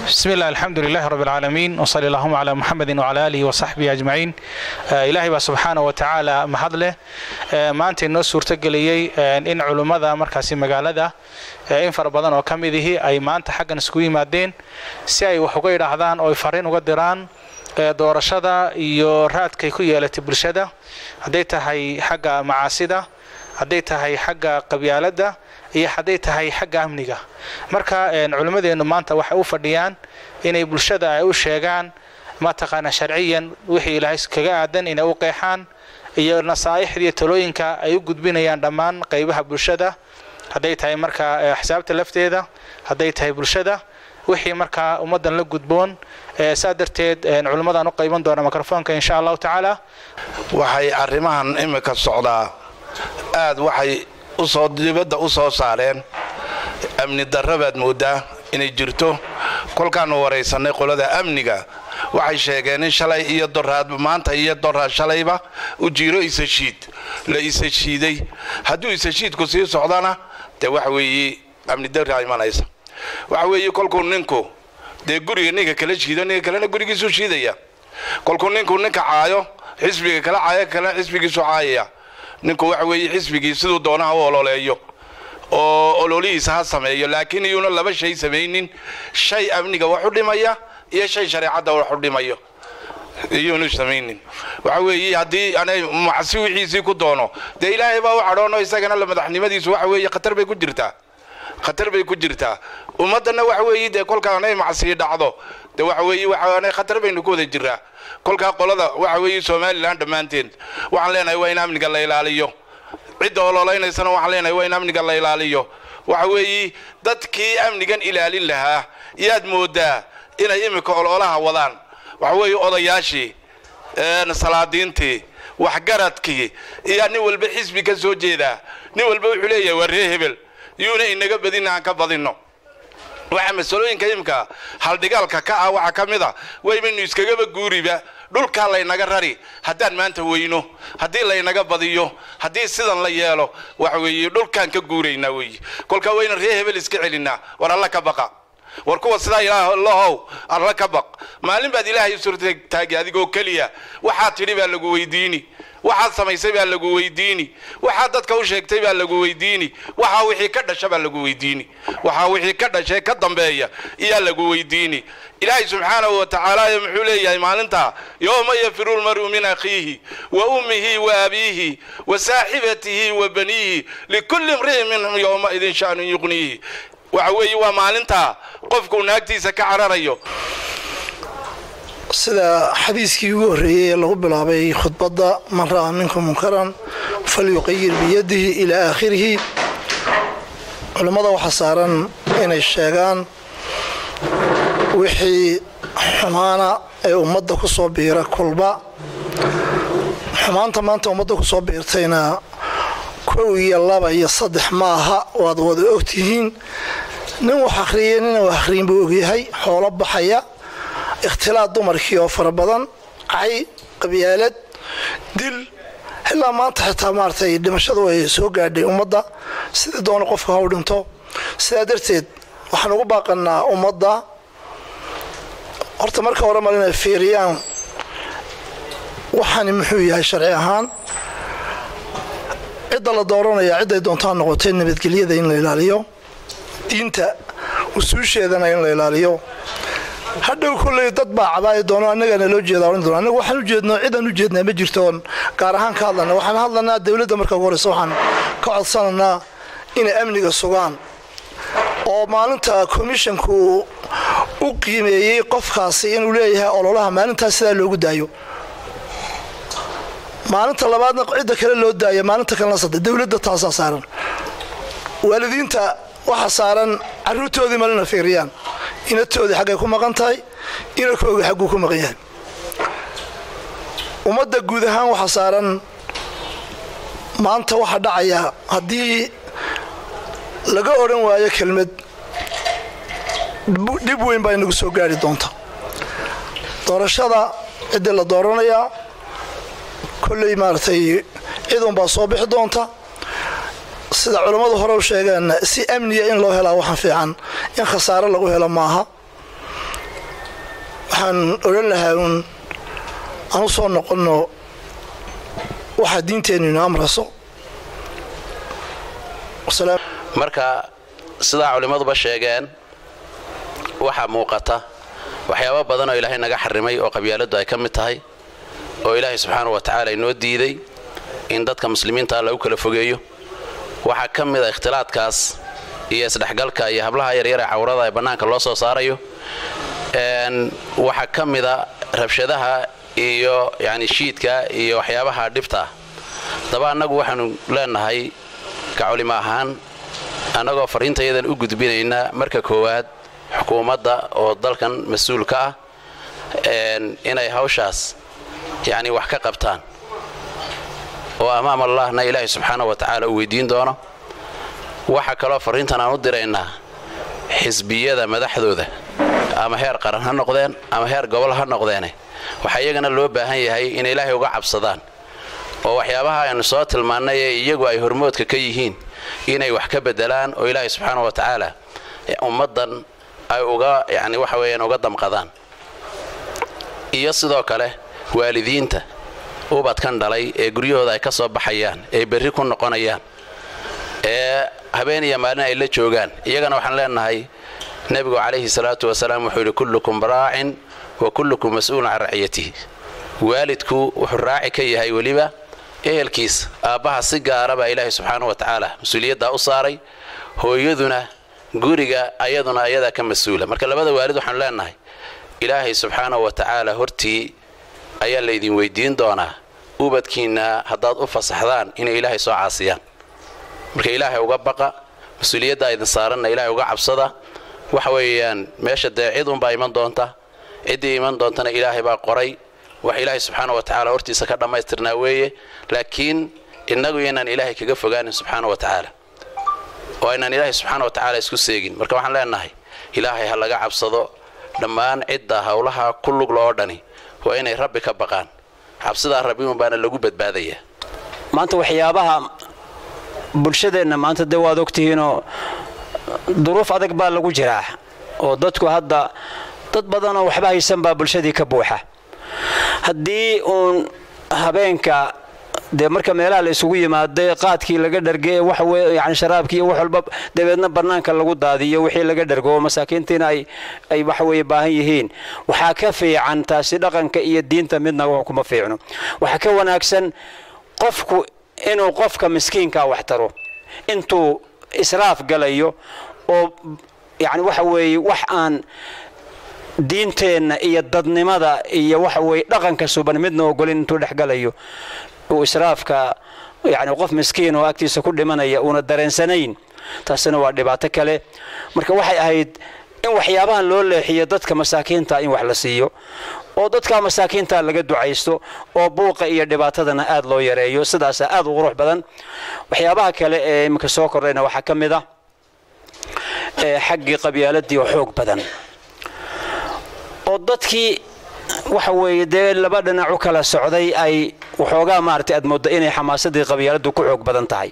بسم الله الحمد لله رب العالمين وصلى اللهم على محمد وعلى آله وصحبه أجمعين إلهي baa subxaana wa tacaala mahad leh maanta inoo suurtogeliyey in culummada markaasi magaalada in fara badan oo ka mid ihi ay maanta xaggan isku yimaadeen si ay wax uga yidhaahdaan oo ay fariin uga diraan doorashada iyo raadkay ku yeelatay bulshada hadday tahay xagga macaasida hadday tahay xagga qabyaaladda iyo hadday tahay xagga amniga marka culimmadeennu maanta waxay u fadhiyaan inay bulshada ay u sheegaan mataqaana sharciyan wixii ilaahay kaga aadan inay u qeexaan iyo nasaa'ixda iyo talooyinka ay u gudbinayaan dhammaan qaybaha bulshada hadday tahay markaa axsaabta lafteeda hadday tahay bulshada wixii markaa ummaddan la gudboon saa darteed culimmadaan u qayban doona mikrofoonka insha allahu tacaala waxay arrimahan imika socdaa aad waxay usoo dibadda u soo saareen amni darra baad mooddaa inay jirto kolkaannu waraysannay qolada amniga waxay sheegeen in shalay iyo doraad maanta iyo doraad shalayba u jiiro isashiid la isashiiday hadduu isashiidku sii socdana dee waxa weeye amni darraa imanaysa waxa weeye kolkuu ninku dee guriga ninka kala shiido ninka kalena gurigiisuu shiidaya kolkuu ninku ninka caayo xisbiga kala caayo kalena xisbigiisu caayaya ninku waxa weeye xisbigii siduu doonaha u ololeeyo oo ololihiisa ha sameeyo laakiin iyuuna laba shay samaynin shay amniga wax u dhimaya iyo shay shareecadda wax u dhimayo iyuunu samaynin waxa weeye haddii anay macsi wixiisii ku doono dee ilaahay baa u cadhoono isagana la madaxnimadiisu waxa weeye khatar bay ku jirtaa khatar bay ku jirtaa ummaddanna waxa weeye dee kolkaa anay macsii dhacdo dee waxa weeye waxaanay khatar baynu ku wada jiraa kolkaa qolada waxa weeye somalilan dhammaanteed waxaan leenahay waa in amniga la ilaaliyo cidda ololeynaysana waxaan leenahay waa in amniga la ilaaliyo waxa weeye dadkii amnigan ilaalin lahaa yaad moodaa inay iminka ololaha wadaan waxa weeye odayaashii salaadiintii waxgaradkii iyo nin walba xisbi ka soo jeedaa nin walba wuxuu leeyahay waa ree hebel yuuna inaga badin aan ka badinno waxaa masalooyinka imika haldhigaalka ka ah waxaa ka mid a waybaynu iskagaba guuriba dhulkaa laynaga rari haddaan maanta weyno haddii laynaga badiyo haddii sidan la yeelo waxa weeye dhulkaan ka guuraynaa weeye kolkaa wayna ree hebel iska celinaa war alla ka baqa war kuwa sidaa ilaalahow alla ka baq maalin baad ilaahay suurtaagi adigoo keliya waxaad tidhi baa lagu weydiini waxaad samaysay baa lagu weydiini waxaad dadka u sheegtay baa lagu weydiini waxaa wixii ka dhasha baa lagu weydiini waxaa wixii ka dhashay ka dambeeya iyaa lagu weydiini ilaahay subxaanahu wa tacaala muxuu leeyahay maalintaa yowma yafiru lmar'u min akhiihi wa ummihi wa abiihi wa saaxibatihi wa baniihi likulli imri'in minhum yowmaidin sha'nun yuqniihi waxa weeye waa maalintaa qofkuu naagtiisa ka cararayo sida xadiiskii ugu horreeyey ee lagu bilaabay khudbadda man ra'aa minkum munkaran falyuqayir biyadihi ilaa aakhirihi culammada waxaa saaran inay sheegaan wixii xumaana ee ummadda ku soo biira kulba xumaanta maanta ummadda ku soo biirtayna kow iyo laba iyo saddex ma aha waad wada ogtihiin nin wax akhriyay nina wax akhriyin buu ogyahay xoolo baxaya ikhtilaad dumarkii oo fara badan cay qabyaalad dil ilaa maanta xitaa maaratay dhimashadu ay soo gaadhay ummadda sidii doona qofka ha u dhinto sidaa darteed waxaan ugu baaqanaa ummadda horta marka hore mal inay fiiriyaan waxaani muxuu yahay sharci ahaan cidda la dooranaya cidday doontaa noqotay nabadgelyada in la ilaaliyo diinta usuusheedana in la ilaaliyo hadhow kolley dad baa cabaayi doono annagana loo jeeda ohan doona annaga waxaan ujeedno cidaan ujeednaa ma jirto oon gaar ahaan ka hadlana waxaan hadlanaa dowladda marka ugu horeysa waxaan ka codsananaa inay amniga sugaan oo maalinta commishanku u qiimeeyey qofkaasi inuu leeyahay ololaha maalintaas sidaa loogu daayo maalinta labaadna cidda kale loo daaya maalinta kalena sadde dowladda taasaa saaran waalidiinta waxaa saaran caruurtoodii malina fiiriyaan inatoodii xaggay ku maqan tahay inakooga xagguu ku maqan yahay ummadda guud ahaan waxaa saaran maanta waxaa dhacaya haddii laga odhan waayo kelmad dhib weyn baa inagu soo gaari doonta doorashada ciddii la dooranayaa kolley maaragtay ciidunbaa soo bixi doonta sida culammadu hore u sheegeen si amniya in loo helaa waxaan fiican in khasaare lagu helo maaha waxaan odhan lahaa uun aan u soo noqonno waxaa diinteennu ina amraso marka sidaa culimmaduba sheegeen waxaa muuqata waxyaabo badan oo ilaahay naga xarimay oo qabyaaladdu ay ka mid tahay oo ilaahay subxaana wa tacaala inoo diiday in dadka muslimiintaa lagu kala fogeeyo waxaa ka mid a ikhtilaadkaas iyo isdhexgalka iyo hablaha yaryar ee cawrada ee bannaanka loo soo saarayo waxaa ka mida rabshadaha iyo yani shiidka iyo waxyaabaha dhibta ah daba annagu waxaanu leenahay ka culimo ahaan annagoo fariintayadan u gudbinayna marka koowaad xukuumadda oo dalkan mas-uul ka ah inay hawshaas yacni wax ka qabtaan oo amaam allahna ilaahay subxaana wa tacaala uu weydiin doono waxaa kaloo fariintan aan u diraynaa xisbiyada madaxdooda ama heer qaran ha noqdeen ama heer gobol ha noqdeene waxaa iyagana loo baahan yahay inay ilaahay uga cabsadaan oo waxyaabaha aynu soo tilmaannay ee iyagu ay hormoodka ka yihiin inay wax ka bedelaan oo ilaahay subxaana wa tacaala ummaddan ay uga yani waxa weeyaan uga damqadaan iyo sidoo kale waalidiinta ubadkan dhalay ee guryahooda ay ka soo baxayaan ee berri ku noqonayaan ee habeen iyo maalin ay la joogaan iyagana waxaan leenahay nebigu calayhi salaatu wasalaam wuxuu yidhi kullukum raacin wa kullukum mas-uulun can raciyatihi waalidku wuxuu raaci ka yahay weliba ehelkiis aabbaha si gaara baa ilaahay subxaana wa tacaala mas-uuliyaddaa u saaray hooyaduna guriga ayaduna ayadaa ka mas-uula marka labada waalid waxaanu leenahay ilaahay subxaana wa tacaala hortii ayaa laydin weydiin doonaa ubadkiinna haddaad u fasaxdaan inay ilaahay soo caasiyaan marka ilaahay uga baqa mas-uuliyaddaa idin saaranna ilaahay uga cabsada waxa weeyaan meesha dee cid unbaa iman doonta ciddii iman doontana ilaahay baa qoray wax ilaahay subxaana wa tacaala hortiisa ka dhammaystirnaa weeye laakiin innagu inaan ilaahay kaga fogaanin subxaana wa tacaala oo aynaan ilaahay subxaana wa tacaala isku seegin marka waxaan leenahay ilaahay ha laga cabsado dhammaan cidda howlaha ku lugla oo dhani waa inay rabbi ka baqaan cabsidaa rabbi unbaana lagu badbaadayaa maanta waxyaabaha bulshadeenna maanta dee waad ogtihiinoo duruuf adag baa lagu jiraa oo dadku hadda dad badanoo waxba haysan baa bulshadii ka buuxa haddii uun habeenka dee marka meelaha la isugu yimaaday qaadkii laga dharge wax yani sharaabkii iyo wax walba dabeedna bannaanka lagu daadiyo wixii laga dhargo oo masaakiintiina ay ay waxa weeye baahan yihiin waxaa ka fiican taasi dhaqanka iyo diinta midna wax kuma fiicno waxaa ka wanaagsan qofku inuu qofka miskiinkaa wax taro intuu israaf galayo oo yani waxa weeye wax aan diinteenna iyo dadnimada iyo waxa weeye dhaqanka suban midna ogolin intuu dhexgalayo uu israafka yani qof miskiin oo agtiisa ku dhimanaya uuna dareensanayn taasina waa dhibaato kale marka waxay ahayd in waxyaabahan loo leexiyo dadka masaakiinta in wax la siiyo oo dadka masaakiinta laga ducaysto oo buuqa iyo dhibaatadana aad loo yareeyo sidaasa aad u qurux badan waxyaabaha kale ee iminka soo kordhayna waxaa ka mid ah xaggii qabyaaladii oo xoog badan oo dadkii waxa weeye dee laba dhinac u kala socday ay waxoogaa maaragtay aad moodda inay xamaasadii qabyaaladdu ku xoog badan tahay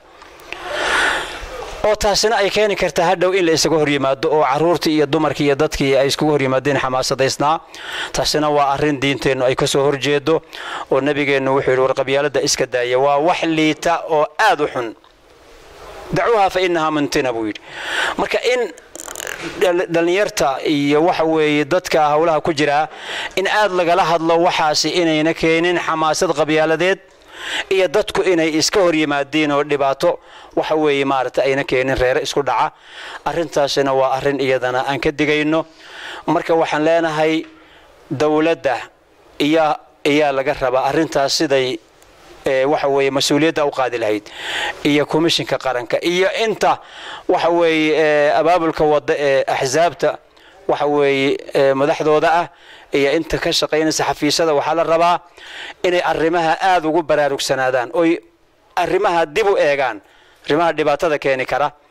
oo taasina ay keeni kartaa hadhow in la isaga horyimaado oo caruurtii iyo dumarkii iyo dadkii ay iskugu horyimaadeen xamaasadaysnaa taasina waa arrin diinteennu ay kasoo horjeedo oo nebigeennu wuxuu yidhi war qabyaaladda iska daaya waa wax liita oo aad u xun dacuuha fa innahaa muntina buu yidhi marka in dhallinyarta iyo waxa weeye dadka howlaha ku jiraa in aad lagala hadlo waxaasi inayna keenin xamaasad qabyaaladeed iyo dadku inay iska hor yimaadiin oo dhibaato waxa weeye maaragtay ayna keenin reere isku dhaca arrintaasina waa arrin iyadana aan ka digayno marka waxaan leenahay dowladda iyaa iyaa laga rabaa arrintaas siday waxa weeye mas-uuliyadda u qaadi lahayd iyo komishinka qaranka iyo inta waxa weeye abaabulka wadda ee axsaabta waxa weeye madaxdooda ah iyo inta ka shaqaynaysa xafiisyada waxaa la rabaa inay arrimaha aada ugu baraarugsanaadaan oy arrimaha dib u eegaan arrimaha dhibaatada keeni kara